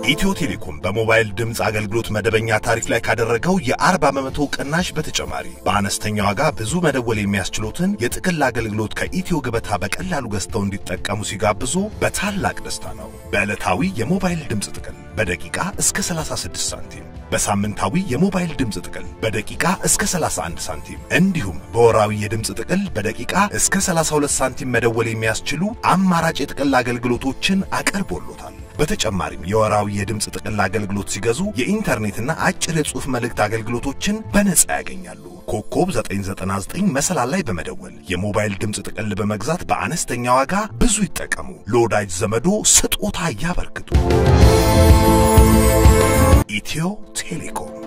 ኢትዮ ቴሌኮም በሞባይል ድምፅ አገልግሎት መደበኛ ታሪፍ ላይ ካደረገው የ40 በመቶ ቅናሽ በተጨማሪ በአነስተኛ ዋጋ ብዙ መደወል የሚያስችሉትን የጥቅል አገልግሎት ከኢትዮ ገበታ በቀላሉ ገዝተው እንዲጠቀሙ ሲጋብዙ በታላቅ ደስታ ነው። በዕለታዊ የሞባይል ድምፅ ጥቅል በደቂቃ እስከ 36 ሳንቲም፣ በሳምንታዊ የሞባይል ድምፅ ጥቅል በደቂቃ እስከ 31 ሳንቲም እንዲሁም በወራዊ የድምፅ ጥቅል በደቂቃ እስከ 32 ሳንቲም መደወል የሚያስችሉ አማራጭ የጥቅል አገልግሎቶችን አቀርቦሎታል። በተጨማሪም የወራዊ የድምፅ ጥቅል አገልግሎት ሲገዙ የኢንተርኔትና አጭር የጽሑፍ መልእክት አገልግሎቶችን በነጻ ያገኛሉ። ኮከብ 999 መሰላል ላይ በመደወል የሞባይል ድምፅ ጥቅል በመግዛት በአነስተኛ ዋጋ ብዙ ይጠቀሙ። ለወዳጅ ዘመዶ ስጦታ ያበርክቱ። ኢትዮ ቴሌኮም